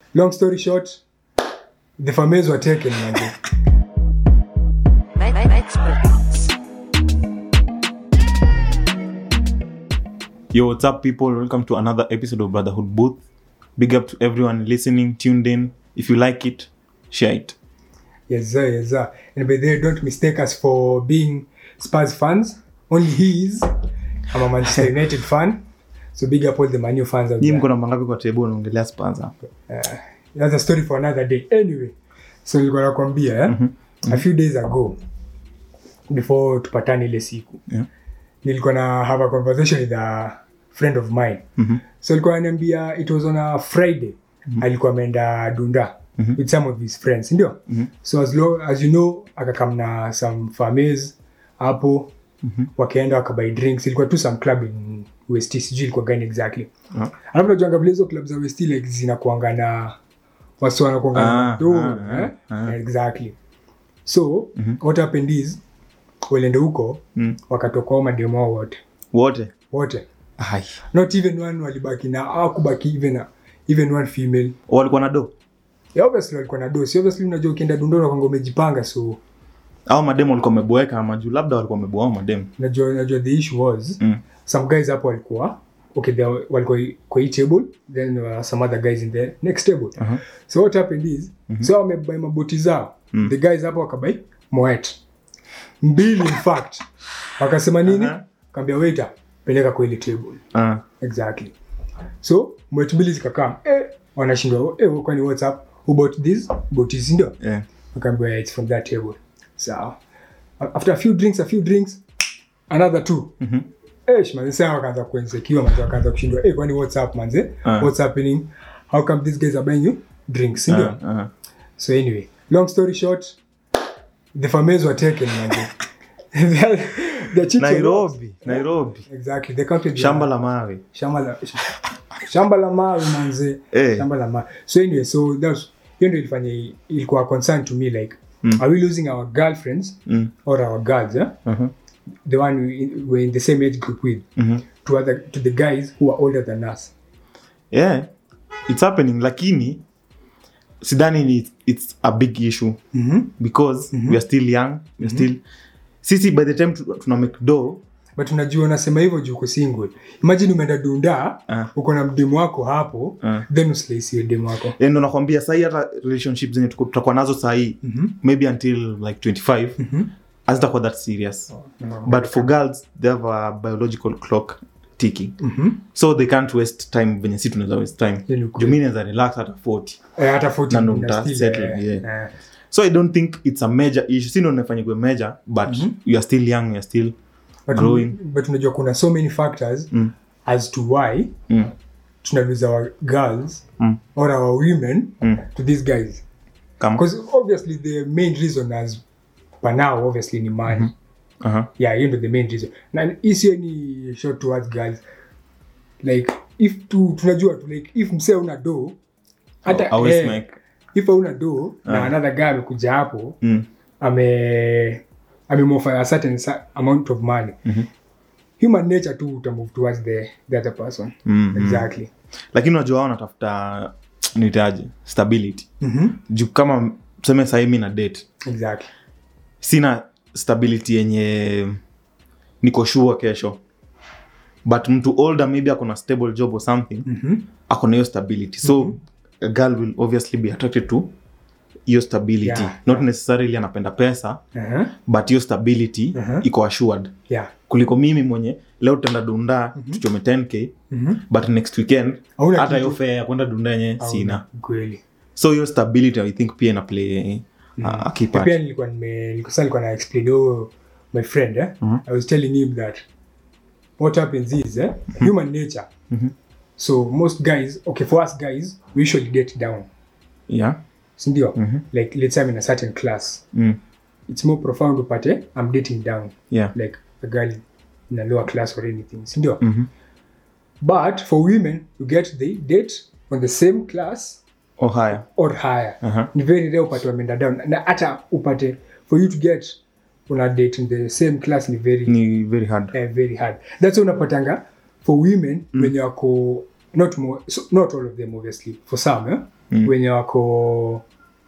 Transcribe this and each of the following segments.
long story short the farmers were taken manze. Experts. Yo, what's up, people? Welcome to another episode of Brotherhood Booth. Big up to everyone listening, tuned in. If you like it, share it. yes sir yes sir and by the way don't mistake us for being spurs fans only he is i'm a manchester united fan so big up all the manu fans out Nyinyi there. mko na mangapi kwa table unaongelea Spurs hapa? that's a story for another day anyway so nilikuwa nakwambia eh? a few days ago before tupatane ile siku Yeah. nilikuwa na have a conversation with a friend of mine Mhm. so alikuwa ananiambia it was on a friday alikuwa ameenda dunda with some of his friends ndio so as, lo, as you know akakam na some farmers hapo wakaenda wakabuy drinks ilikuwa tu some club in west sijui ilikuwa gani exactly Ah. alafu najuanga vile hizo club za west like zinakuanga na wasi wanakuanga na Ah, do, ah, eh? ah. exactly so what happened is walende huko Mm. wakatoka hao mademo hao wote Wote? wote Ai. not even one walibaki na awakubaki even, even one female Walikuwa na do? yeah, obviously walikuwa na dosi obviously unajua ukienda dundona kwanga umejipanga so Au mademu walikuwa wameboeka ama juu labda walikuwa wameboa au mademu. najua najua the issue was Mm. some guys hapo walikuwa okay they were- walikuwa kwa hii table then there were some other guys in the next table Uh-huh. so what happened is so wamebai maboti zao the guys hapo wakabai moet mbili in fact wakasema nini Uh-huh. kaambia waiter peleka kwa ile table Ah. exactly so moet mbili zikakam eh, wanashindwa eh, kwani what's up who bought this bought this ndio Yeah. akaambiwa yeah, it's from that table sawa after a few drinks a few drinks another two Mhm. eh manze sasa wakaanza kuinsekiwa manze wakaanza kushindwa eh kwani what's up manze Ah. what's happening how come these guys are buying you drinks ndio Ah, ah. so anyway long story short the farmers were taken manze the, the chicks were Nairobi, lost. Nairobi. exactly they counted Shamba their- la mawe. shamba la shamba la mawe manze Eh. shamba la mawe so anyway so that's hiyo ndio ilifanya ilikuwa concern to me like Mm. are we losing our girlfriends Mm. or our girls eh? Uh-huh. the one we, we're in the same age group with Mhm. to other to the guys who are older than us Yeah. It's happening lakini sidhani ni it's a big issue mm-hmm. because we are still young we are still sisi by the time tu- tuna make do but unajua unasema hivyo juu uko single imagine umeenda dunda Ah. uko na mdemu wako hapo Ah. then usilaisiwe demu wako Eh, ndo nakwambia sahii hata relationship zenye tuko- tutakuwa nazo sahii maybe until like 25 hazitakuwa that serious but for girls they have a biological clock ticking Mhm. so they can't waste time venye si tunaweza waste time Hiyo ni ukweli. jumini naweza relax hata 40 Eh, hata 40 Na ndo una mta still, settle, eh, yeah. eh. so i don't think it's a major issue si ndo nafanya kuwe major but you are still young you are still But growing but unajua kuna so many factors Mm. as to why mm. tuna lose our girls Mm. or our women Mm. to these guys kama because obviously the main reason as per now obviously ni money uh-huh. yeah hiyo ndo the main reason na isiyo ni short towards girls like if tu tunajua tu like if msee una do hata always eh, make if hauna do na Ah. another guy amekuja hapo mm. ame amemofa a certain sa- amount of money Mhm. human nature tu utamove towards the, the other person Mhm. exactly lakini unajua wao wanatafuta nitaje stability Mhm. juu kama tuseme sahii mi na date exactly sina stability yenye niko sure kesho but mtu older maybe akona stable job or something Mhm. akona hiyo stability so a girl will obviously be attracted to hiyo stability Yeah, not necessarily anapenda pesa Uh-huh. but hiyo stability Mhm. iko assured yeah kuliko mimi mwenye leo tutaenda dunda tuchome 10k Mhm. but next weekend Hauna hata hiyo kitu. fare ya kwenda dunda yenye sina kweli so hiyo stability i think pia ina play uh, a key Na part pia nilikuwa nime nilikuwa sasa nilikuwa na explain oh, my friend eh? i was telling him that what happens is eh, human nature so most guys okay for us guys we usually get down yeah sindio like let's say I'm in a certain class mm. it's more profound upate i'm dating down yeah like a girl in a lower class or anything sindio Mhm. but for women you get the date on the same class or higher or higher uh-huh. ni very rare upate wameenda down na hata upate for you to get una date in the same class ni very ni very hard eh, very hard that's why unapatanga for women mm. wenye wako not mo- so, not all of them obviously for some eh? Mm. wenye wako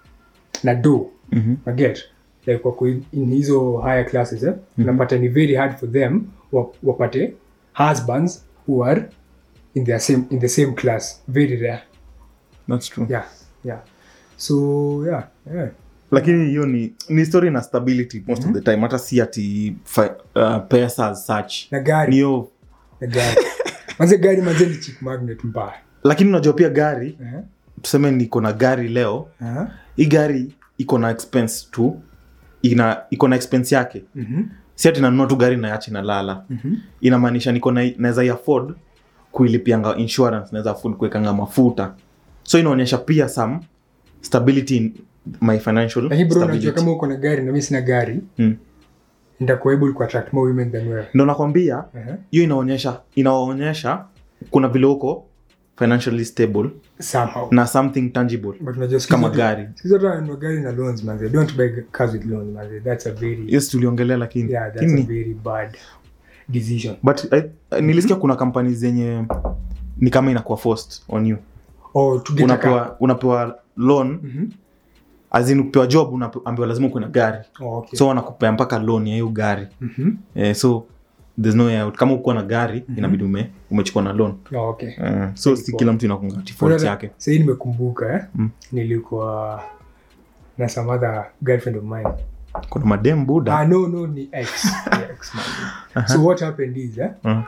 na do Mhm. naget like wako in in hizo higher classes eh? unapata ni very hard for them wa- wapate husbands who are in their same in the same class very rare That's true. yeah yeah so yeah yeah lakini hiyo ni ni story na stability most of the time hata si ati fi- uh, pesa as such na ni gari hiyo na gari manze gari manze ni chick magnet mbaya lakini unajua pia gari Eh? tuseme niko na gari leo Aha. hii gari iko na expense tu ina iko na expense yake Mhm. si ati nanunua tu gari nayachi nalala Mhm. inamaanisha niko na naweza i afford kuilipianga insurance naweza afford kuwekanga mafuta so inaonyesha pia some stability in my financial lakini bro unajua stability. kama uko na gari na mi sina gari Mm. nitakuwa able ku attract more women than wewe ndo nakwambia Aha. hiyo inaonyesha inaonyesha kuna vile uko financially stable somehow na something tangible but unajua siku kama zote- gari siku zote wananunua gari na loans manze don't buy cars with loans manze that's a very yes tuliongelea lakini yeah that's Lakini- a very bad decision but I, I, nilisikia kuna kampani zenye ni kama inakuwa forced on you or to get a car unapewa unapewa loan Mhm. azin ukipewa job unaambiwa lazima ukuwe na gari oh, okay so wanakupea mpaka loan ya hiyo gari Mhm. eh, so there's no way out kama ukuwa na gari inabidi ume, umechukua na loan oh, okay eh, so si kila mtu inakunga default Unajua, yake sahii nimekumbuka eh? Mm. nilikuwa na some other girlfriend of mine kuna madem buda ah, no no ni ex Ni ex man. so what happened is eh? uh,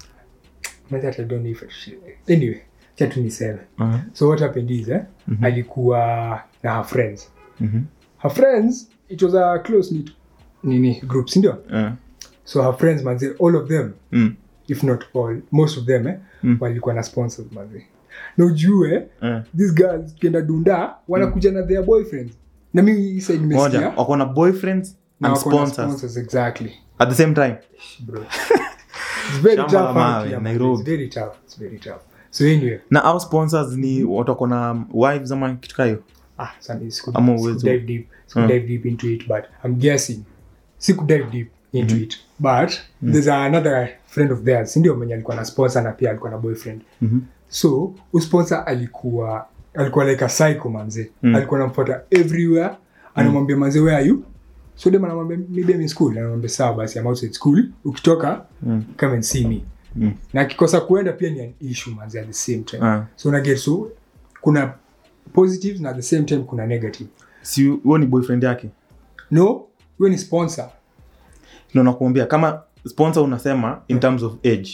Maybe I don't know if I should- anyway cha tu niseme uh, so what happened is eh? alikuwa na her friends mhm, her friends it was a close knit nini group sindio eh, so her friends manze all of them mm, if not all most of them eh, Mm. walikuwa na sponsors manze na ujue eh. these girls kienda dunda wanakuja na their boyfriends na mi hii side moja nimesikia wako na boyfriends na and wako na sponsors sponsors exactly at the same time bro it's very Shamba tough la out mawe, here, man. Nairobi. it's very tough it's very tough so anyway na au sponsors ni watu wako na wives ama kitu kayo ah sani siku Ama siku uwezo. dive deep siku Mm. dive deep into it but i'm guessing siku dive deep into it but there's another friend of theirs ndio mwenye alikuwa na sponsor na pia alikuwa na boyfriend Mhm. so usponsor alikuwa alikuwa like a psycho manze Mm. alikuwa anamfuata everywhere anamwambia manze where are you so dem anamwambia maybe I'm in school anamwambia sawa basi I'm outside school ukitoka Mm. come and see me Mm. na akikosa kuenda pia ni an issue manze at the same time Ah. so unaget so kuna positives na at the same time kuna negative si huo ni boyfriend yake no huyo ni sponsor ndo nakuambia kama sponsor unasema in terms of age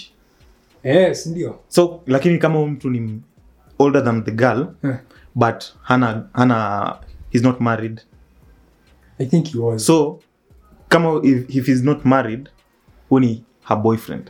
yes ndio so lakini kama huyu mtu ni older than the girl Eh, but hana hana he's not married i think he was so kama if, if he's not married hu ni her boyfriend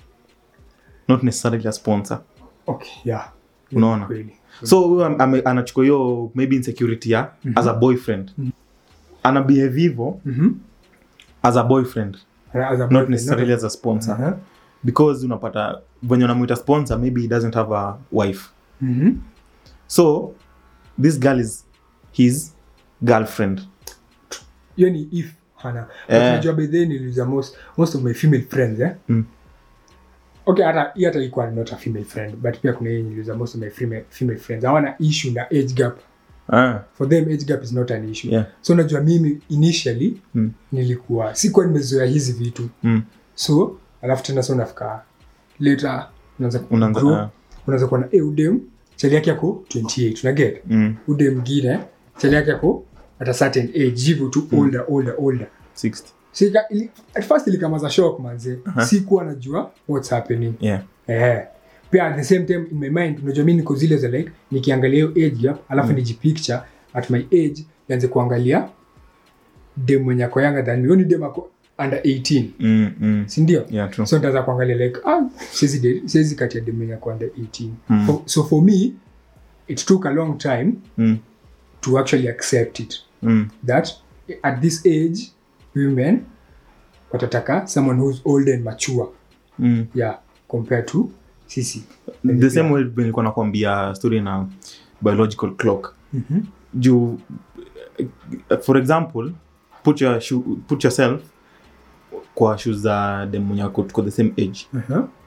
not necessarily a sponsor okay yeah Unaona? kweli so huyu am- ame- anachukua hiyo maybe insecurity ya as a boyfriend ana behave hivo Mhm. as a boyfriend As a not boyfriend, necessarily not as a sponsor a- Uh-huh. because unapata venye unamwita sponsor maybe he doesn't have a wife Mhm. so this girl is his girlfriend hiyo ni if hana But Eh. unajua by then niliuza most most of my female friends eh Mm. okay hata hii hata ilikuwa not a female friend but pia kuna hii niliuza most of my female, female friends hawana issue na age gap ah, for them age gap is not an issue Yeah. so unajua mimi initially Mm. nilikuwa sikuwa nimezoea hizi vitu mm, so alafu tena so unafika later unaanza ku- unaanza grow, ah, unaanza kuwa na e udem chali yake yako 28 unaget mm, ude mwingine chali yake yako at a certain age hivyo tu older older older 60 so ika, ili, at first ilikamaza shock manze sikuwa najua what's happening yeah eh pia at the same time in my mind unajua mimi niko zile za like nikiangalia hiyo age gap alafu mm. nijipicture at my age nianze kuangalia dem mwenye ako younger than me Huyo ni dem ako under 18 mm, mm. si ndio yeah true so nitaanza kuangalia like ah siwezi date- siwezi kati ya dem mwenye ako under 18 Mm. For- so for me it took a long time mm, to actually accept it mm, that at this age women watataka someone who's old and mature mm. yeah compared to sisi the same way venye nilikuwa nakwambia story na biological clock Mhm. juu eh, for example put, your shoe, put yourself kwa shoes za dem mwenye ako tuko the same age Uh-huh.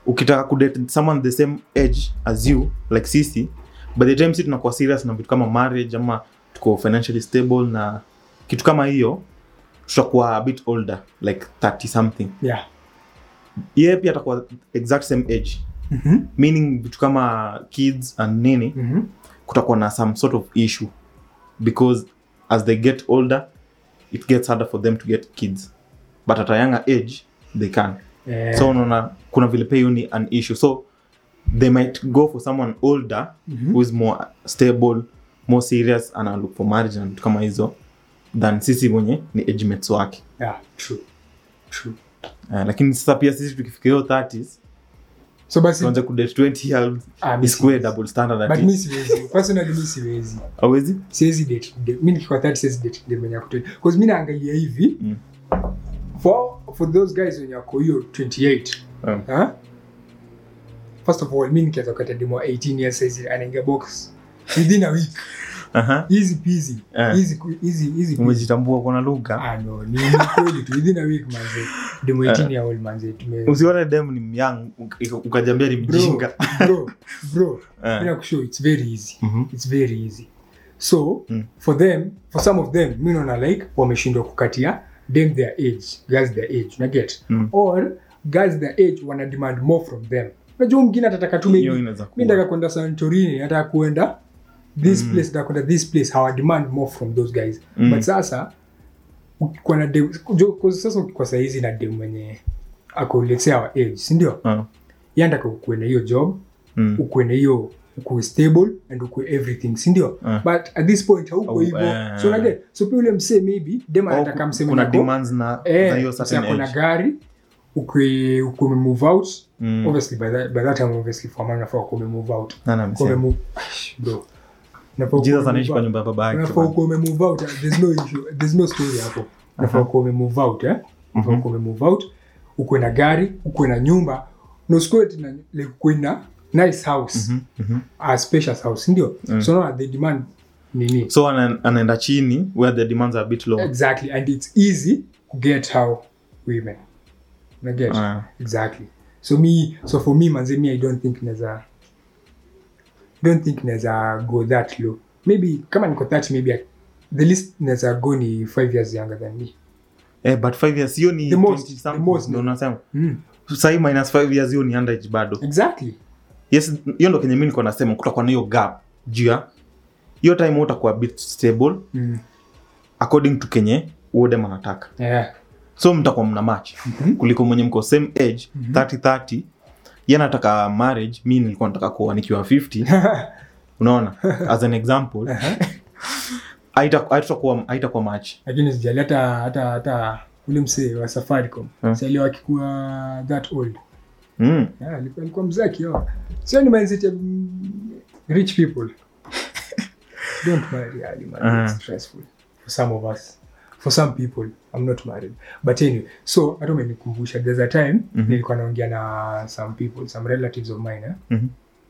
ukitaka kudate someone the same age as you like sisi by the time si tunakuwa serious na vitu kama marriage ama tuko financially stable na kitu kama hiyo tutakuwa a bit older like 30 something yeah yeye pia atakuwa exact same age Mhm. meaning vitu kama kids and nini Mhm. kutakuwa na some sort of issue because as they get older it gets harder for them to get kids but at a younger age they can Eh, so unaona kuna vile pia hiyo ni an issue so they might go for someone older Mhm. who is more stable more serious ana look for marriage na vitu kama hizo than sisi mwenye ni age mates wake yeah true true uh, lakini sasa pia sisi tukifika hiyo 30s so basi tuanze kudate 20 years ah, mi isikuwe siwezi. double standard but ati mi siwezi personally mi siwezi awezi siwezi date de- mi nikikuwa 30 siwezi date dem mwenye ako 20 because mi naangalia hivi Mm. for for those guys wenye wako hiyo 28 um, huh? first of all mi nikianza kukata demo 18 years saizi anaingia box within a week aha easy peasy Eh. easy easy easy peasy. umejitambua kuna lugha ah no ni ni kweli tu within a week manze demo 18 year old manze tume usione dem ni myang ukajambia ni bro mjinga bro bro Eh. mina kushow it's very easy Mhm. it's very easy so Mm. for them for some of them mi naona like wameshindwa kukatia them their age girls their age unaget Mm. or girls their age wana demand more from them unajua mwingine atataka tu hiyo maybe inaweza mi kuwa nataka kwenda santorini nataka kuenda this Mm. place nataka kwenda this place hawa demand more from those guys Mm. but sasa ukikuwa na dem jo- 'cause sasa ukikuwa sahizi na dem mwenye ako let's say our age sindio Ah, yandaka ukuwe na hiyo job mm. ukuwe na hiyo ukuwe stable and ukuwe everything sindio Ah. but at this point hauko Au- hivyo eh. so unage so pia ule msee maybe dem Au anataka msee kuna mwenye ako- demands na eh, za hiyo msee certain ako na age gari ukwe ukwe umemove out Mm. obviously by that, by that time obviously for man unafaa kuwa umemove out Nani Kuwa amesema? umemove Aish, bro Unafaa kuwa Jesus umemove anaishi kwa out. nyumba ya baba yake unafaa bana. kuwa umemove out there's no issue there's no story hapo unafaa kuwa umemove out eh unafaa Mhm. kuwa umemove out ukwe na gari ukwe na nyumba na usikuwe tena like ukwe na nice house Mhm, mhm. a spacious house ndio Mm. so now they demand nini so ana- anaenda chini where the demands are a bit low exactly and it's easy to get how women na get Ah. exactly so me so for me manze me i don't think neza don't think neza go that low maybe kama niko 30 maybe I, the least neza go ni 5 years younger than me eh, but five years hiyo ni The most, 20 the something, most. ndio unasema mm. sahii minus five years hiyo ni underage bado exactly yes hiyo ndo kenye mi niko nasema kutakuwa na hiyo gap juu ya hiyo time wewe utakuwa a bit stable mm. according to kenye uodem anataka yeah so mtakuwa mna match Mhm. kuliko mwenye mko same age Mhm. 30 30 ye nataka marriage mi nilikuwa nataka kuoa nikiwa 50 unaona as an example haita- haitakuwa haitakuwa match lakini sijali hata hata hata ule msee wa safaricom Hmm. sali wakikuwa that old mm. Yeah, alikuwa alikuwa mzaki yo sio ni mindset ya mm, rich people don't marry early man Uh-huh. it's stressful for some of us for some people i'm not married but anyway so hata umenikumbusha there's a time Mhm. nilikuwa naongea na some people some relatives of mine eh? Mhm.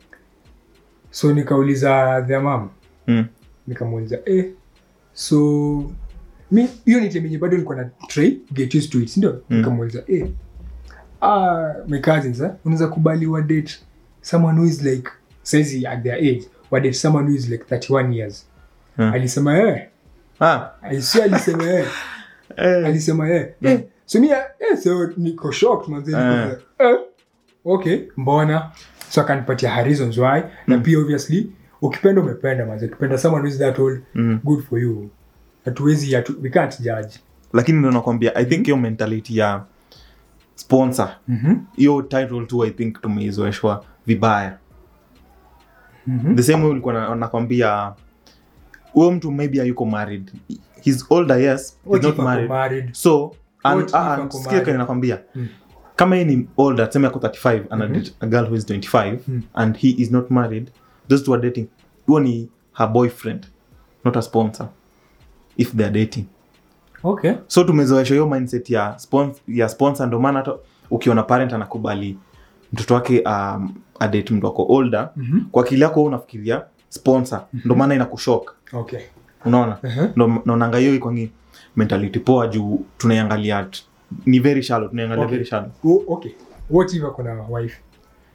so nikauliza their mom Mm. nikamuuliza eh so mi hiyo ni time yenye bado nilikuwa na try get used to it ndio Mm. nikamuuliza eh ah my cousins eh unaweza kubali wa date someone who is like saizi at their age wa date someone who is like 31 years Mm. alisema eh ah. aisi alisema eh eh. alisema eh eh so mi eh so niko shocked manze niko Eh. like, eh okay mbona so akanipatia her reasons why na pia obviously ukipenda umependa manze ukipenda someone who is that old mm. good for you hatuwezi hatu, we can't judge lakini ndo nakwambia i think hiyo mentality ya sponsor mm-hmm. hiyo title tu i think tumeizoeshwa vibaya Mm-hmm. the same way ulikuwa na- nakwambia huyo mtu maybe hayuko married he's older yes he's not married married so and, What if uh, ako sikia married? kenye nakwambia Mm. kama yeye ni older tuseme ako 35 ana Mhm. date a girl who is 25 Mm. and he is not married those two are dating huo ni her boyfriend not a sponsor if they are dating okay so tumezoesha hiyo mindset ya, spons ya sponsor ndo maana hata ukiona parent anakubali mtoto wake um, adate mtu ako older mm-hmm. kwa akili yako wewe unafikiria sponsor ndo maana inakushok okay unaona uh-huh. ndo naonanga hiyo ikwangi mentality poa juu tunaiangalia t- ni very shallow tunaiangalia Okay. very shallow oh, okay what if ako na wife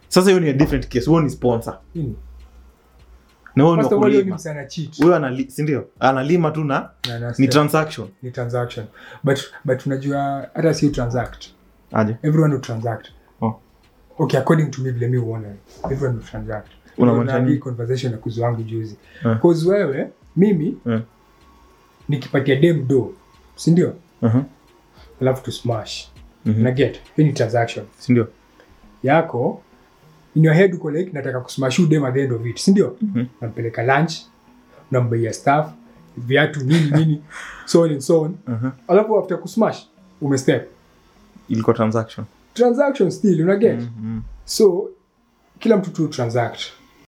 sasa hiyo ni a different case huo ni sponsor Nini? na huo ni First of all, hiyo ni wakulima msana cheat. huyo anali sindio analima tu na Na- na ni step. transaction ni transaction but but unajua hata si transact aje everyone will transact Oh. okay according to me vile mi uona everyone will transact Unamaanisha Na nini? hii conversation na kuzu wangu juzi Eh. cause wewe mimi Eh. nikipatia dem do sindio Mhm, alafu to smash mhm. na get hii ni transaction sindio yako in your head uko like nataka kusmash you dem at the end of it sindio Mhm. nampeleka lunch nambaia staff viatu nini nini so on and so on Mhm. alafu after kusmash umestep ilikuwa transaction transaction still unaget Mhm. so kila mtu tu transact